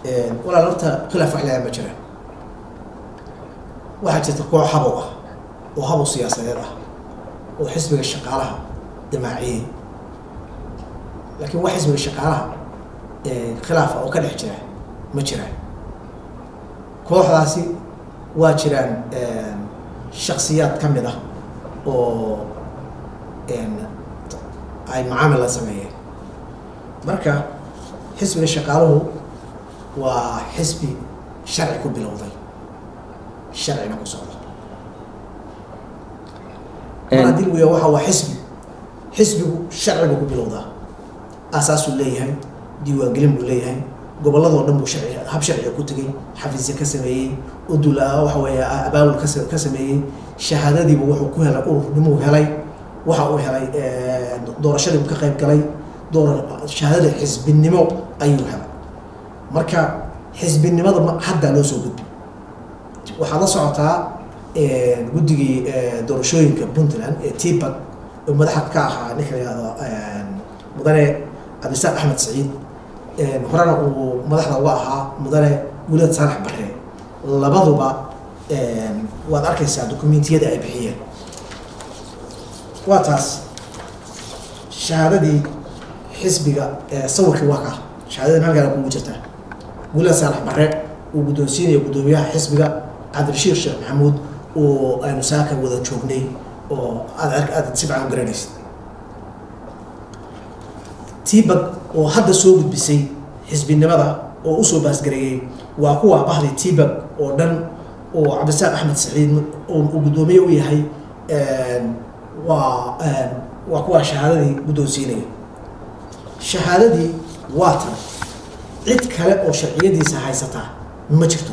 walaal horta khilaaf wax leeyahay ma jiraan waxaa jirta koox habow ah oo habow siyaasadeed ah oo xisbiga shaqaalaha damaaciyey laakiin wax xisbiga shaqaalaha khilaafa oo ka dhex jira ma jiraan kooxdaasi waa jiraan shaksiyaad ka mid ah oo ay macaamil la sameeyeen marka xisbiga shaqaaluhu waa xisbi sharci ku bilowday sharcina ku socda mar haddii lagu yaha waxa waa xisbi xisbigu sharcigu ku bilowdaa aasaasuu leeyahay diiwaangelin buu leeyahay gobolladoo dhan buu sharci hab sharciga ku tegey xafiisya ka sameeyey udul waxa weeye abaabul ka ka sameeyey shahaadadiibu wuxuu ku helay ururnimuu helay waxa uu helay doorashadiibu ka qayb galay door shahaadada xisbinimo ayuu helay marka xisbinimada haddaa loo soo gudbi waxaad la socotaa guddigii doorashooyinka puntland ee tibag oo madaxa ka ahaa ninka la yihahdo mudane cabdisaaq axmed saciid horena uu madaxda uga ahaa mudane guulad saalax bare labaduba waad arkaysaa dokumentiyada ay bixiyeen waa taas shahaadadii xisbiga sawirkii waa ka shahaadadii halkaana kugu jirtaa guulad saalax bare uu guddoonsiinaya guddoomiyaha xisbiga cabdirashiir sheekh maxamuud oo aynu saaka wada joognay oo aad aad si fican u garanaysid tibag oo hadda soo gudbisay xisbinimada oo usoo baasgareeyey waa kuwa bahday tibag oo dhan oo cabdisaaq axmed saciid uu guddoomiye u yahay waa waa kuwa shahaadadii guddoonsiinaya shahaadadii waa tan cid kale oo sharciyadiisa haysataa ma jirto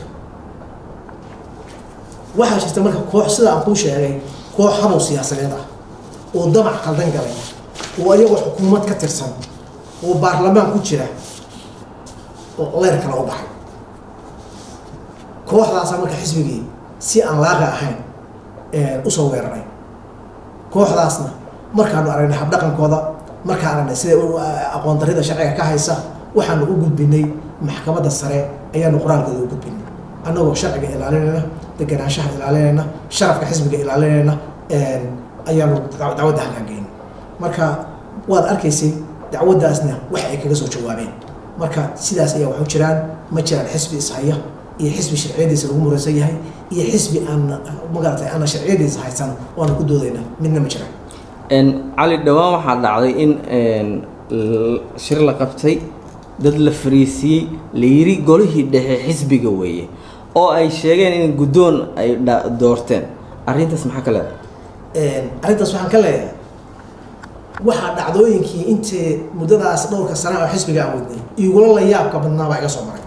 waxaa jirta marka koox sida aan kuu sheegay koox habow siyaasadeed ah oo damac qaldan galay oo ayagoo xukuumad ka tirsan oo baarlamaan ku jira oo leyr kale u baxay kooxdaasa marka xisbigii si aan laaqa ahayn usoo weeraray kooxdaasna markaanu aragnay habdhaqankooda markaan aragnay sida aqoon darida sharciga ka haysa waxaanu u gudbinay maxkamadda sare ayaanu qoraalkooda u gudbinay annagoo sharciga ilaalinayna deganaanshaha ilaalinayna sharafka xisbiga ilaalinayna ayaanu dacwadda halkaan geynay marka waad arkaysay dacwaddaasna wax ay kaga soo jawaabeen marka sidaas ayaa waxu jiraan ma jiraan xisbi ishaya iyo xisbi sharciyadiisa lagu muraysan yahay iyo xisbi aan magaratay aana sharciyadiisa haysan oana ku doodayna midna ma jiraan cali dhowaan waxaa dhacday in shir la qabtay dad la fariisiiyey la yiri golihii dhexe xisbiga weeye oo ay sheegeen in guddoon ay doorteen arrintaas maxaa ka leedahay arrintaas waxaan ka leeyahay waxaa dhacdooyinkii intii muddadaas dhowrka sana oo xisbiga aan wadnay igula la yaabka badnaa baa iga soo maray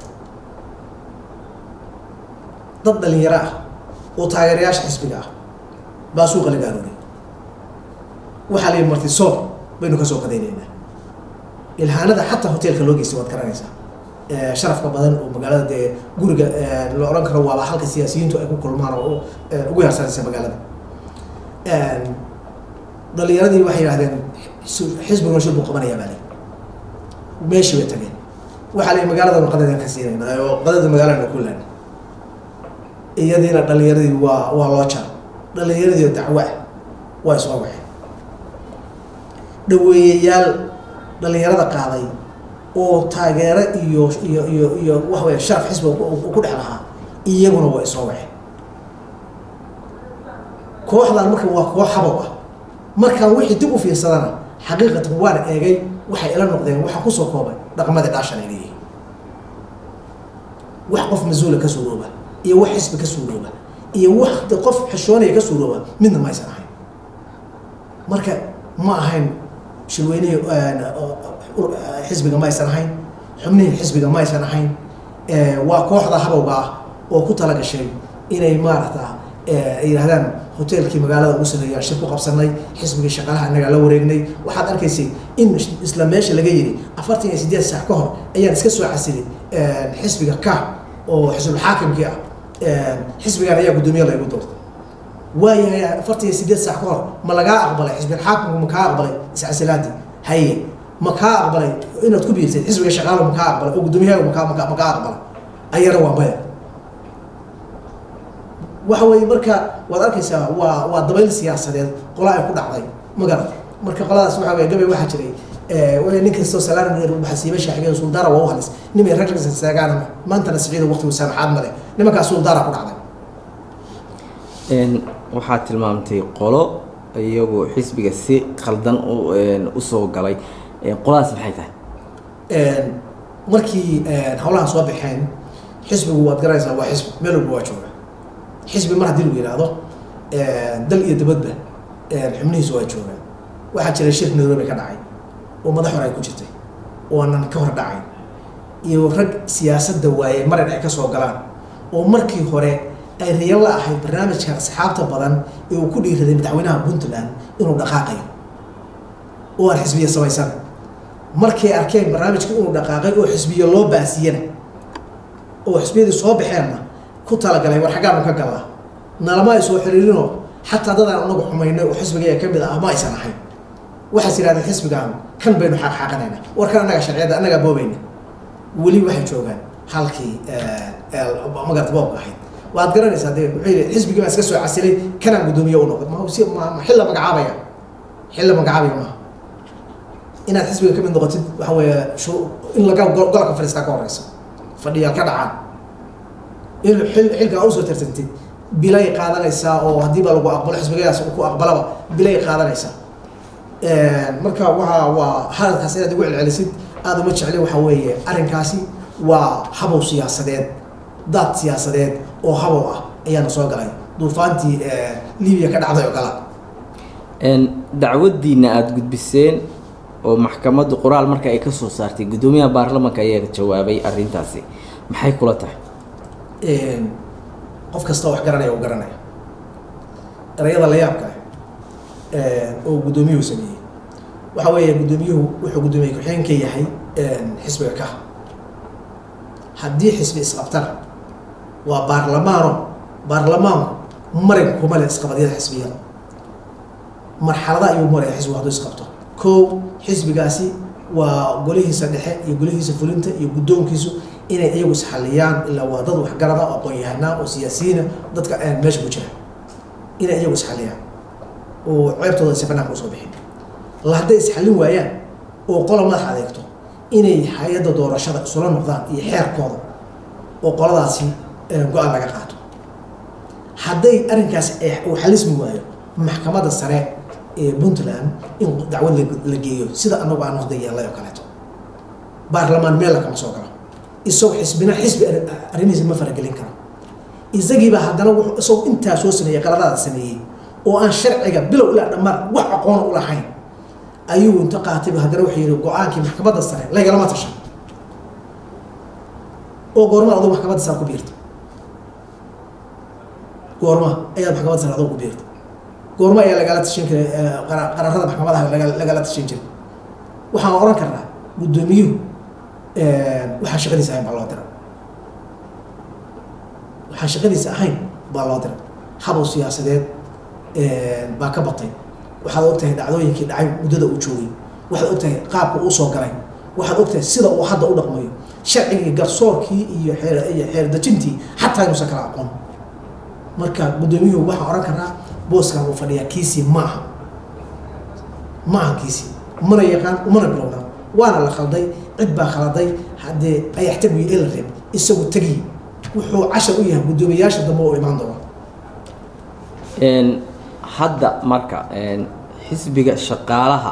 dad dhalinyaro ah oo taageerayaasha xisbiga ah baa suuqa laga arooray waxaa la yidhi marti soob baynu ka soo qadaynaynaa ilhaanada xataa hoteelka loo geystay waad garanaysaa sharafka badan oo magaalada dee guriga la odhan karo waaba halka siyaasiyiintu ay ku kulmaan oo ugu yarsanaysa magaalada dhalinyaradii waxay yidhahdeen xisbiguna shir buu qabanayaa baa lay meeshii bay tageen waxaa la yidhi magaaladanu qadadan ka siinayna oo qadada magaalana ku laana iyadiina dhalinyaradii waa waa loo jar dhalinyaradii dacwo ah waa isoo waxeen dhaweeyayaal dhalinyarada qaaday oo taageero iyo iyo iyo iyo waxa weya sharaf xisbiga ku dhex lahaa iyaguna waa isoo waxeen kooxdan marka waa koox habow ah markaan wixii dib u fiirsadana xaqiiqatan waana eegay waxay ila noqdeen waxaa kusoo koobay dhaqamadii dhaashan ay leeyihiin wax qof mas-uula ka suurooba iyo wax xisbi ka suurooba iyo wax qof xishoonaya ka suurooba midna ma aysan ahayn marka ma ahayn shirweynihii xisbiga ma aysan ahayn xubnihii xisbiga ma aysan ahayn waa kooxda habowga ah oo ku tala gashay inay maaragta ay yidhahdaan hoteelkii magaalada ugu sareeyaan shir ku qabsanay xisbigii shaqaalaha innagaa la wareegnay waxaad arkaysay in isla meesha laga yidhi afartan iyo siddeed saac ka hor ayaan iska soo casilay xisbiga ka oo xisbulxaakimkii ah xisbigaan ayaa guddoomiye laygu doortay waayahay afartan iyo siddeed saac ka hor ma lagaa aqbalay xisbilxaakimku ma kaa aqbalay iscasilaadii haye ma kaa aqbalay inaad ku biirtay xisbiga shaqaalo ma kaa aqbalay oo guddoomiyahaga makaa makaa makaa aqbalay ayana waa maya waxa weeye marka waad arkaysaa waa waa dabayl siyaasadeed qola ay ku dhacday ma garad marka qoladaas waxa weye gabay waxaa jiray way nin kastoo salaan baxsiiba shaaxigeen suldaara waa u halis nimay rag seegaana maantana siciida waqtigu saamaxaad male nimankaas suldaara ku dhacday waxaad tilmaamtay qolo iyagu xisbiga si khaldan usoo galay qoladaas maxay tahay markii hawlahan soo baxeen xisbigu waad garanaysaa waa xisbi meel walba waa jooga xisbi mar haddii lagu yidhaahdo dal iyo dabadba xubnihiisu waa joogaan waxaa jira shir nairobi ka dhacay oo madax hore ay ku jirtay oonan ka hor dhacayn iyo rag siyaasadda waaye marin ay ka soo galaan oo markii hore ay riyan la ahayd barnaamijka asxaabta badan ee uu ku dhiiraday madaxweynaha puntland inuu dhaqaaqayo oo aan xisbiya samaysan markay arkeen barnaamijka inuu dhaqaaqay oo xisbiya loo baasiyana oo xisbiyadii soo baxeenna ku talagalay war xaggaanu ka gallaa nalama ay soo xiriirinoo xataa dadaan anagu xumaynay oo xisbiga ka mid ah ma aysan ahayn waxaas yidhahdeen xisbigaan kan baynu xaaqxaaqanayna war kan annaga sharciyadda annagaa boobayna weli waxay joogaan halkii magarata boobka ahayd waad garanaysaa dee muxuu yidhi xisbigii baa iska soo casilay kanaan guddoomiye u noqday ma si ma ma xilla magacaabaya xilla magacaabaya maaha inaad xisbiga ka mid noqotid waxa weeye shu in laga golka fadhiistaa ka horeysa fadhiyaal ka dhacaan in xil xilkaa usoo tartantid bilay qaadanaysaa oo haddii baa lagu aqbalo xisbigadaas ku aqbalaba bilay qaadanaysaa marka waa waa hadalkaas inaad igu celcelisid aada uma jecli waxa weeye arrinkaasi waa habow siyaasadeed daad siyaasadeed oo habow ah ayaana soo galay duufaantii libiya ka dhacday oo kala dacwaddiina aada gudbiseen oo maxkamaddu qoraal marka ay ka soo saartay guddoomiyaha baarlamanka ayaa jawaabay arrintaasi maxay kula tahay qof kasta wax garanaya u garanaya erayada la yaabka ah oo guddoomiyuhu sameeyey waxa weeye guddoomiyuhu wuxuu guddoomiye ku-xigeen ka yahay xisbiga ka haddii xisbi isqabtana waa baarlamaano baarlamaanku marin kuma leh isqabadyada xisbiyada marxalada ayuu maraya xisbigu hadduu isqabto kow xisbigaasi waa golihiisa dhexe iyo golihiisa fulinta iyo guddoonkiisu inay iyagu isxaliyaan ilaa waa dad waxgarada oo aqoon-yahanaa oo siyaasiyiina dadka meesha ku jira inay iyagu isxaliyaan oo ceebtooda aysa banaanka usoo bixin la hadday isxallin waayaan oo qola madax adeegto inay hay-adda doorashada isula noqdaan iyo xeerkooda oo qoladaasi go-aan laga qaato hadday arrinkaas uu xalismi waayo maxkamadda sare ee puntland in dacwad la geeyo sida anagu aan waqda yeelay oo kaleeto baarlamaan meel lakama soo galo isagoo xisbina xisbi arrimihiisa ma faragelin karo isagiiba haddana wuxuu isagoo intaa soo sameeyey qaladaada sameeyey oo aan sharciga bilow ilaa dhammaan wax aqoona u lahayn ayuu inta qaatayba haddana wuxuu yidhi go-aankii maxkamadda sare lagalama tashan oo goorma adoo maxkamadda sare ku biirta goorma ayaad maxkamadda sare adoo ku biirta goorma ayaa lagala tashan jiray qararada maxkamadaha lagala tashan jiray waxaan oran karnaa guddoomiyuhu waxaan shaqadiisa ahayn baa loo dira waxaan shaqadiisa ahayn baa loo dira habow siyaasadeed baa ka batay waxaad ogtahay dhacdooyinkii dhacay muddada uu joogay waxaad ogtahay qaabka uu soo galay waxaad ogtahay sida uu hadda u dhaqmayo sharcigii garsoorkii iyo iyo xeerdejintii xataa inuusan kala aqoon marka guddoomiyuhu waxaan oran karnaa booskan uu fadhiyaa kiisii ma aha ma aha kiisii mana yaqaan umana bilowna waana la khalday cid baa khaladay haddee ayaxtagu iyo ela reeb isagu tegi wuxuu cashar u yahay guddoomiyayaasha dambe oo imaan doona hadda marka xisbiga shaqaalaha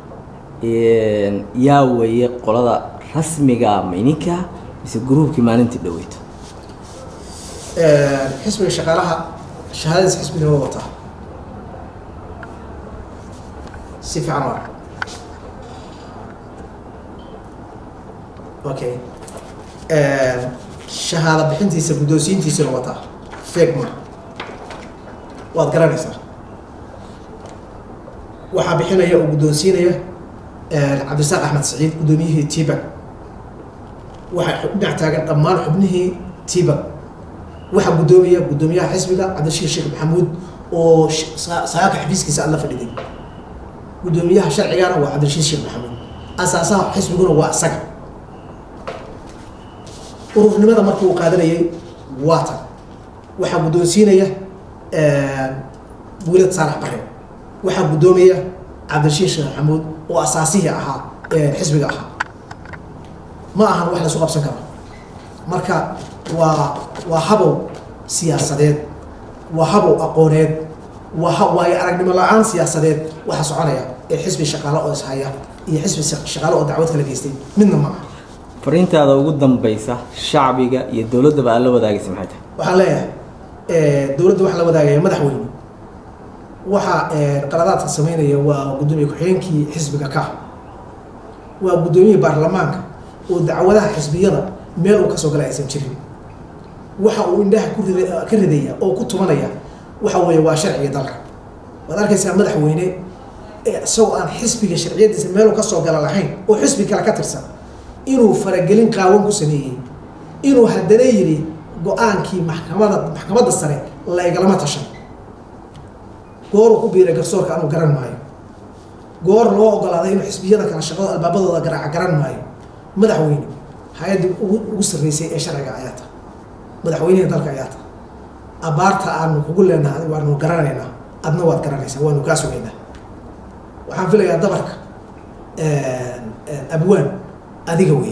yaa weeye qolada rasmiga mayninka mise gruubkii maalintii dhaweyto xisbiga shaqaalaha shahaadadiis xisbiga waa wataa si fiican waa okay shahaado bixintiisa guddoonsiintiisana wataa fegma waad garanaysaa waxaa bixinaya oo guddoonsiinaya cabdisaaq axmed saciid guddoomiyihii tibak waxaa dhinac taagan dhammaan xubnihii tibak waxaa guddoomiya guddoomiyaha xisbiga cabdirashiid sheekh maxamuud oo saaka xafiiskiisa alla fadhiday guddoomiyaha sharcigana waa cabdirashiid sheekh maxamuud asaasaha xisbiguna waa isaga ururnimada marka uu qaadanayay waa tan waxaa guddoonsiinaya buulad saalax bare waxaa guddoomaya cabdirashiid sheekh maxamuud oo asaasihii ahaa xisbiga ahaa ma ahan wax la isu qabsan karo marka waa waa habow siyaasadeed waa habow aqooneed waa ha waayo aragnimo la-aan siyaasadeed waxa soconaya ee xisbi shaqaale oo ishaya iyo xisbi shaqaale oo dacwad kala geystay midna ma aha fariintaada ugu dambaysa shacbiga iyo dowladdaba aad la wadaagaysa maxay tahay waxaan leeyahay dowladda waxaa la wadaagaya madaxweyne waxa qaladaadka sameynaya waa guddoomiye ku-xigeenkii xisbiga ka waa guddoomiyihii baarlamaanka oo dacwadaha xisbiyada meel uu kasoo galay aysan jirin waxa uu indhaha ku rid ka ridaya oo ku tumanaya waxa weeye waa sharciga dalka waad arkaysaa madaxweyne isagoo aan xisbiga sharciyadiisa meeluu kasoo gala lahayn oo xisbi kale ka tirsan inuu faragelin qaawan ku sameeyey inuu haddana yidhi go-aankii maxkamada maxkamadda sare laygalama tashan gooruu ku biiray garsoorka anuu garan maayo goor loo ogolaaday inuu xisbiyada kale shaqado albaabadooda garaaca garan maayo madaxweyne hay-addii ugu ugu sarreysay ee sharciga ayaa ta madaxweynihii dalka ayaa ta abaarta aanu kugu leenahay waanu garanaynaa adna waad garanaysaa waanu kaa sugaynaa waxaan filayaa dabarka abwaan adiga wey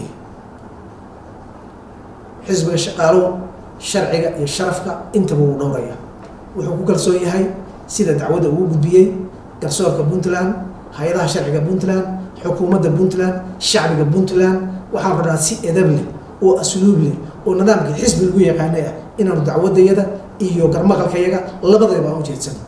xisbiga shaqaalow sharciga iyo sharafka intaba wuu dhowraya wuxuu ku kalsoon yahay sida dacwadda ugu gudbiyey garsoorka puntland hay-adaha sharciga puntland xukuumadda puntland shacbiga puntland waxaan rabnaa si edab leh oo asluub leh oo nidaamkii xisbi lagu yaqaanay ah inaanu dacwadayada iyo garmaqalkayaga labadayba aan ujeedsano